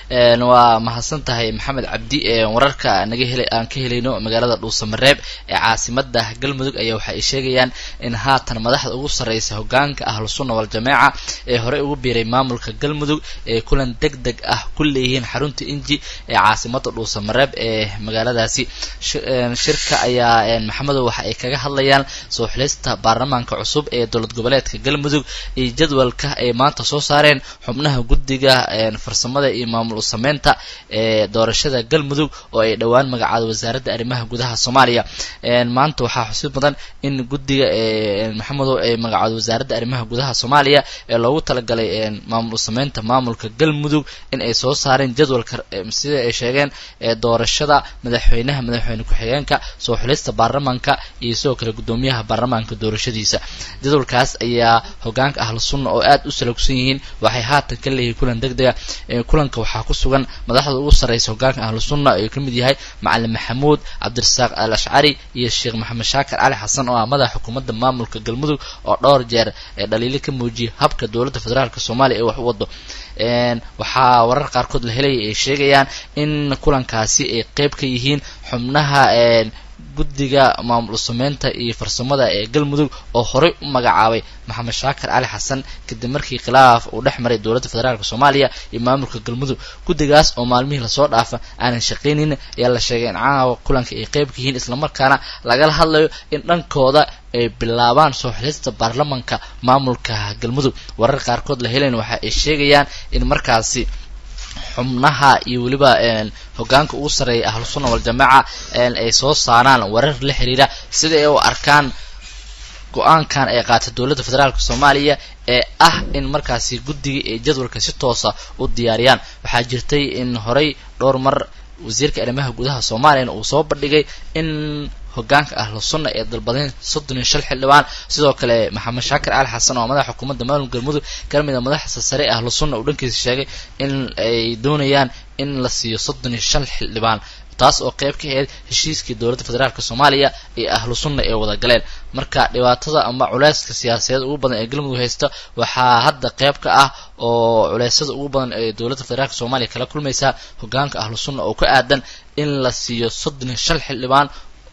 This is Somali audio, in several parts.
waa mahadsan tahay maxamed cabdi wararka naga hel aan ka helayno magaalada dhuusamareeb ee caasimada galmudug ayaa waxa ay sheegayaan in haatan madaxda ugu sarreysa hogaanka ahlu sunna waljamaaca ee horey ugu biiray maamulka galmudug ee kulan deg deg ah ku leeyihiin xarunta inji ee caasimada dhuusamareeb ee magaaladaasi shirka ayaa maxamedow waxa ay kaga hadlayaan soo xilista baarlamaanka cusub ee dowlad goboleedka galmudug iyo jadwalka ay maanta soo saareen xubnaha guddiga farsamada iyo maamul sameynta ee doorashada galmudug oo ay dhowaan magacaado wasaaradda arrimaha gudaha soomaaliya maanta waxaa xusid mudan in guddiga maxamedow ay magacaado wasaaradda arrimaha gudaha soomaaliya ee loogu talagalay maamul sameynta maamulka galmudug in ay soo saareen jadwalka sida ay sheegeen doorashada madaxweynaha madaxweyne ku-xigeenka soo xulista baarlamaanka iyo sidoo kale guddoomiyaha baarlamaanka doorashadiisa jadwalkaas ayaa hogaanka ahlu sunna oo aad u salogsan yihiin waxay haatan ka leeyihiin kulan deg dega kulanka waxaa ku sugan madaxda ugu sarreysa hogaanka ahlu sunna oo ka mid yahay macalin maxamuud cabdirasaaq al ashcari iyo sheekh maxamed shaakir cali xasan oo ah madaxa xukuumadda maamulka galmudug oo dhowr jeer ee dhaliilo ka muujiyay habka dowladda federaalk soomaaliya ee wax u wado waxaa warar qaarkood la helaya ay sheegayaan in kulankaasi ay qeyb ka yihiin xubnaha guddiga maamul sameynta iyo farsamada ee galmudug oo horey u magacaabay maxamed shaakir cali xasan kadib markii khilaaf uu dhex maray dowladda federaalk soomaaliya iyo maamulka galmudug guddigaas oo maalmihii lasoo dhaafa aanan shaqaynin ayaa la sheegay in caawa kulanka ay qeyb ka yihiin islamarkaana lagala hadlayo in dhankooda ay bilaabaan soo xilista baarlamanka maamulka galmudug warar qaarkood la helayn waxa ay sheegayaan in markaasi xubnaha iyo weliba hogaanka ugu sarreeya ahlu sunna waljamaaca ay soo saaraan warar la xiriira sida ay u arkaan go-aankan ay qaatay dowladda federaalk soomaaliya ee ah in markaasi guddiga ay jadwalka si toosa u diyaariyaan waxaa jirtay in horey dhowr mar wasiirka arrimaha gudaha soomaaliyana uu soo bandhigay in hogaanka ahlu sunna ee dalbadeen soddon iyo shal xildhibaan sidoo kale maxamed shaakir cali xasan oo madaxa xukuumadda maamulka galmudug ka mid a madaxda sare ee ahlu sunna uu dhankiisa sheegay in ay doonayaan in la siiyo soddon iyo shan xildhibaan taas oo qeyb ka ahayd heshiiskii dowladda federaalk soomaaliya iyo ahlu sunna ee wada galeen marka dhibaatada ama culeyska siyaasadeed ugu badan ee galmudug haysta waxaa hadda qeyb ka ah oo culeysada ugu badan ee dowladda federaalk soomaaliya kala kulmaysaa hogaanka ahlu sunna oo ka aadan in la siiyo soddon iyo shan xildhibaan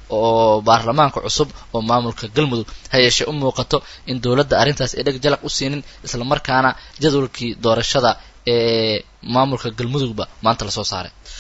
oo baarlamaanka cusub oo maamulka galmudug ha yeeshee u muuqato in dowladda arrintaas ay dheg jalaq u siinin islamarkaana jadwalkii doorashada ee maamulka galmudugba maanta lasoo saaray